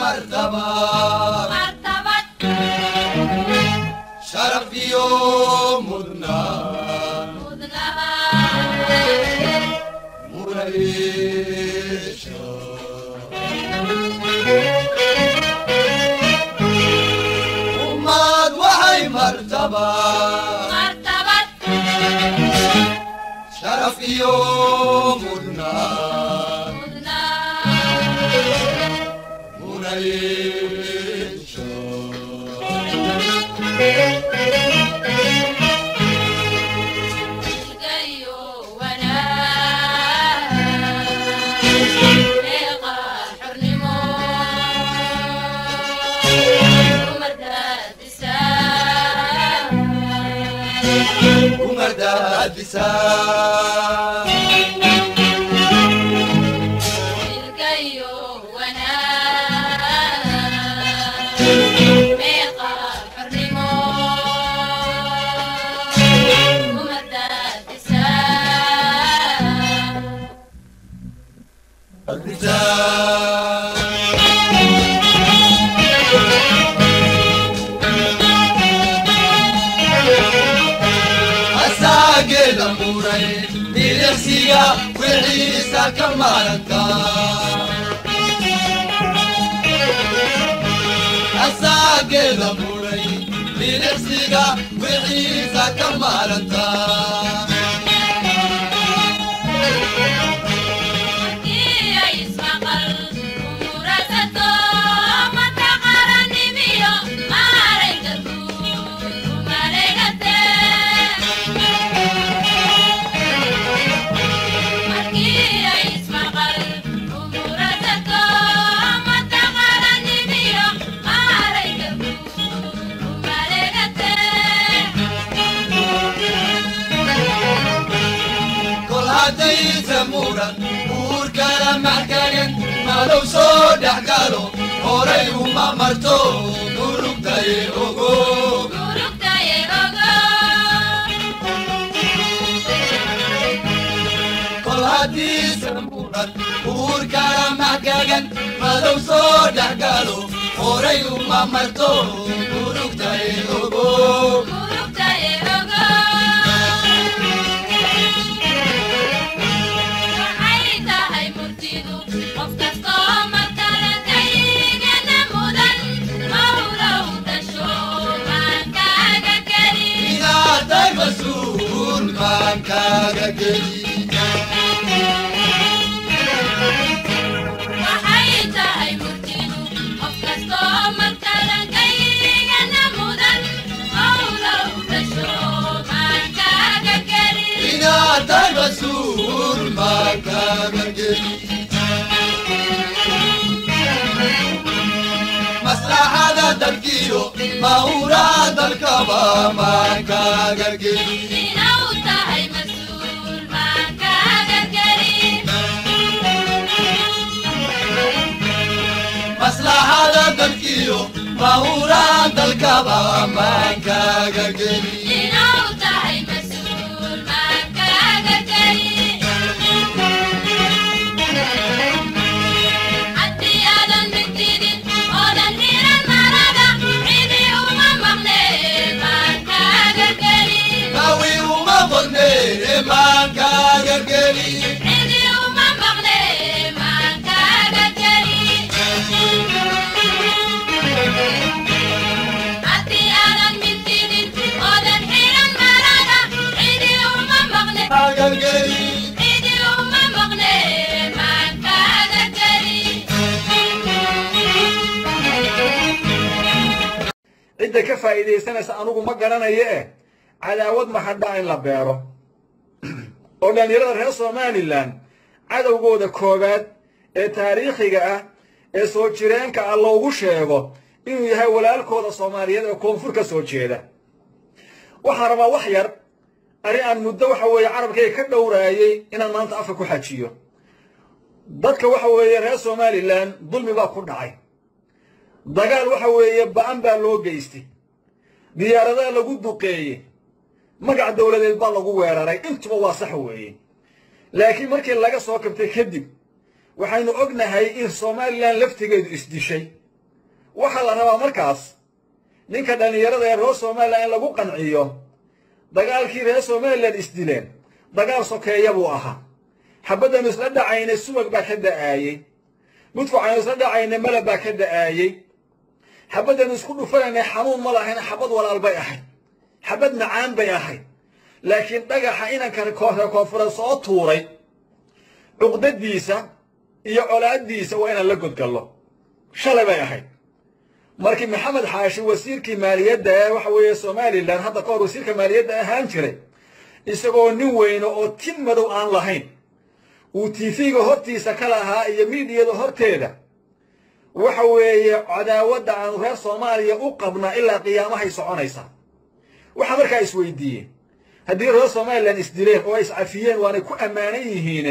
martaba martabad sharaf iyo mudnaan mudnaba munayeesha ummad waxay martaba martabad sharaf iyo mudnaan mudnaa munayeesha ilgayo wanaag meeqa xornimo umardaadisaa umardaadisaa ilgayo wanaag meeqa xornimo umardaadisaa Ardisaa asaageeda muray miliqsiga wixiisa ka maaranta asaageeda muray miliqsiga wixiisa ka maaranta kol haddaysa muran uurkala maxkagan madow soo dhex galo horay uma marto gurugtaye ogo kol haddiisa muran uurkala maxkagan madow soo dhex galo horay uma marto gurugtaye ogo inaatay mas-uul maan kaaga geli inaatay mas-uul maan kaaga geli maslaxada dalkiyo mawraa dalkaba maan kaaga geli maslaxada dalkiyo mawraa dalkaba maan kaaga geli nawi uma qorne maan kaaga geli kaaga geli cidda ka faa'iidaysanaysa anugu ma garanayo eh cadaawad maxadhaa in la beero oo dhallinyarada reer somalilan cadowgooda koowaad ee taariikhiga ah ee soo jireenka ah loogu sheego inuu yahay walaalkooda soomaaliyeed ee koonfur ka soo jeeda waxaan rabaa wax yar arrin aan muddo waxa weeye carabkayga ka dhowraayey inaan maanta afka ku xajiyo dadka waxa weeye reer somalilan dulmi baa ku dhacay dagaal waxa weeye ba'an baa loo geystay diyaaradaha lagu duqeeyey magac dowladeed baa lagu weeraray intuba waa sax weeye laakiin markii laga soo kabtay kadib waxaynu ognahay in somalilan laftigeedu isdishay waxaa la rabaa markaas ninka dhallinyarada ee reer somalilan in lagu qanciyo dagaalkii reer somalilan isdileen dagaal sokeeya buu ahaa xabaddanu isla dhacayna subag baa ka da'aayey mudfucaynu isla dhacayna malab baa ka da'aayey xabaddanu isku dhufanayna xanuun ma lahayn xabad walaal bay ahayd xabad macaan bay ahayd laakiin dhagaxa inanka reer koonfureed soo tuuray cuqdadiisa iyo colaaddiisa waa inaan la godgallo shalay bay ahayd markii maxamed xaashi wasiirkii maaliyadda ee waxa weeye somalilan hadda ka hor wasiirka maaliyadda ahaan jiray isagoo nin weyno oo tin madow aan lahayn uu tiifiga hortiisa ka lahaa iyo miidiyada horteeda waxa weeye cadaawadda aanu reer soomaaliya u qabnaa ilaa qiyaamahay soconaysaa waxaa markaa isweydiiyey haddii reer somalilan isdileen oo ay iscafiyeen waanay ku ammaanan yihiine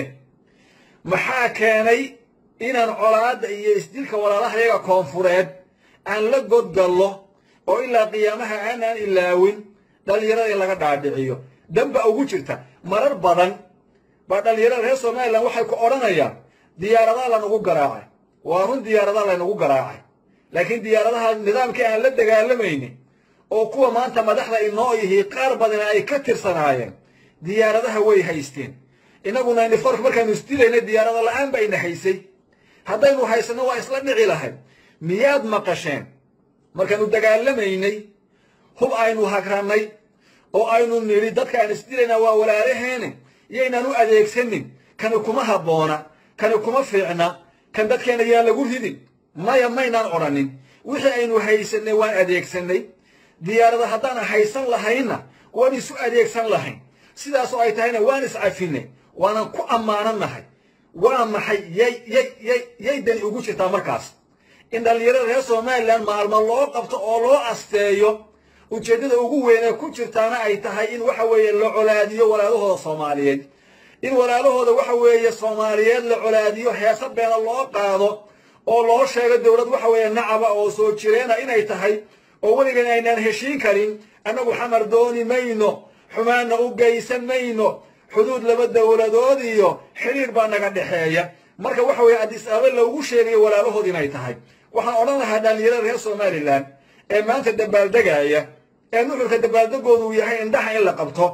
maxaa keenay inaan colaadda iyo isdilka walaalahayaga koonfureed aan la godgallo oo ilaa qiyaamaha aanaan ilaawin dhallinyarada in laga dhaadhiciyo damba ugu jirta marar badan baa dhallinyarada reer somalilan waxay ku odhanayaan diyaaradaa lanagu garaacay waa run diyaaradaa laynagu garaacay laakiin diyaaradaha nidaamkii aan la dagaalamaynin oo kuwa maanta madaxda inoo yihi qaar badana ay ka tirsanaayeen diyaaradaha way haysteen innaguna unifork markaanu isdilayna diyaarada la'aan ba ina haysay haddaynu haysanno waa isla dhici lahayd miyaad maqasheen markaanu dagaalamaynay hub aynu hagrannay oo aynu nidhi dadka aan isdilaynaa waa walaalaheene yaynaan u adeegsanin kani kuma habboona kani kuma fiicna kan dadkeena yaan lagu ridin maya maynaan odhanin wixii aynu haysanay waan adeegsanay diyaarada haddaan haysan lahaynna waan isu adeegsan lahayn sidaasoo ay tahayna waan iscafinay waanan ku ammaanannahay waa maxay yay yay yay yay dani ugu jirtaa markaas in dhallinyarada reer somalilan maalmo loo qabto oo loo asteeyo ujeeddada ugu weyn ee ku jirtaana ay tahay in waxa weeye la colaadiyo walaalahooda soomaaliyeed in walaalahooda waxa weeye soomaaliyeed la colaadiyo heesa beena loo qaado oo loo sheego dowlad waxa weeye nacaba oo soo jireena inay tahay oo weligan aynaan heshiin karin annagu xamar dooni mayno xumaanna u geysan mayno xuduud laba dowladood iyo xidhiir baa naga dhexeeya marka waxa weeye addis ababa loogu sheegayo walaalahood inay tahay waxaan odhan lahaa dhallinyarada reer somalilan ee maanta dabaaldegaaya ee nuxurka dabaaldegoodu uu yahay indhaha in la qabto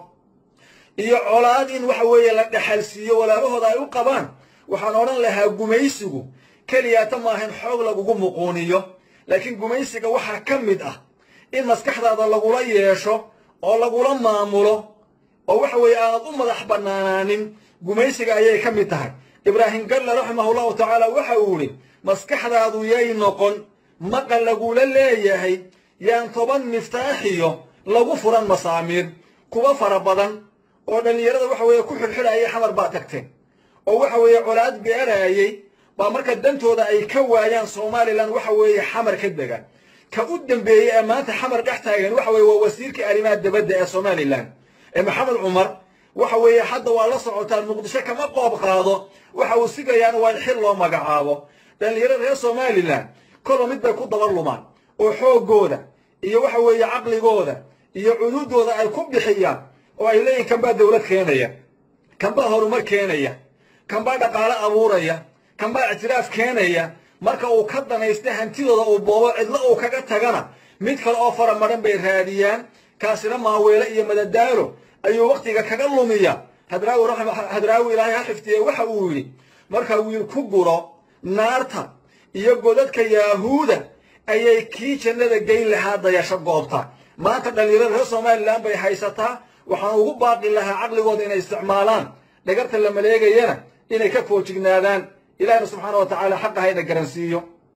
iyo colaad in waxa weeye la dhexalsiiyo walaalahooda ay u qabaan waxaan odhan lahaa gumaysigu keliyaata maahan xoog lagugu muquuniyo laakiin gumaysiga waxaa ka mid ah in maskaxdaada lagula yeesho oo lagula maamulo oo waxa weeye aanad u madax bannaanaanin gumaysiga ayay ka mid tahay ibraahim galle raximahullahu tacaala waxa uu idhi maskaxdaadu yay noqon maqal lagula leeyahay yaan toban miftaaxiyo lagu furan masaamiir kuwa fara badan oo dhallinyarada waxa weeye ku xidhxidhayay xamar baa tagteen oo waxa weeye colaad beeraayey baa marka dantooda ay ka waayaan somalilan waxa weeye xamar ka dega ka u dambeeyey ee maanta xamar dhex taagan waxa weeye waa wasiirkii arrimaha dabadda ee somalilan ee maxamed cumar waxa weeye hadda waa la socotaan muqdisho kama qoob qaado waxa uu sigayaan waa in xil loo magacaabo dhallinyarada reer somalilan kolba mid bay ku daba lumaan oo xooggooda iyo waxa weeye caqligooda iyo cuduuddooda ay ku bixiyaan oo ay leeyihin kanbaa dowlad keenaya kanbaa horumar keenaya kanbaa dhaqaalo abuuraya kanbaa ictiraaf keenaya marka uu ka danaysta hantidooda uu boobo cidlo uu kaga tagana mid kale oo fara madhan bay raadiyaan kaasina maaweele iyo madadaalo ayuu wakhtiga kaga lumiya hadraawi hadraawi ilaahay ha xiftiye waxa uu yidhi marka wiil ku guro naarta iyo godadka yaahuuda ayay kii jannada geyn lahaa dayasho goobta maanta dhallinyarada reer somalilan bay haysataa waxaan ugu baaqi lahaa caqligooda inay isticmaalaan dhagarta la maleegayana inay ka foojignaadaan ilaahna subxaana wa tacaala xaqa hayna garansiiyo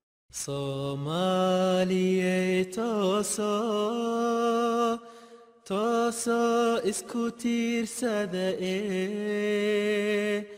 Somalia toso toso isku tiirsada ee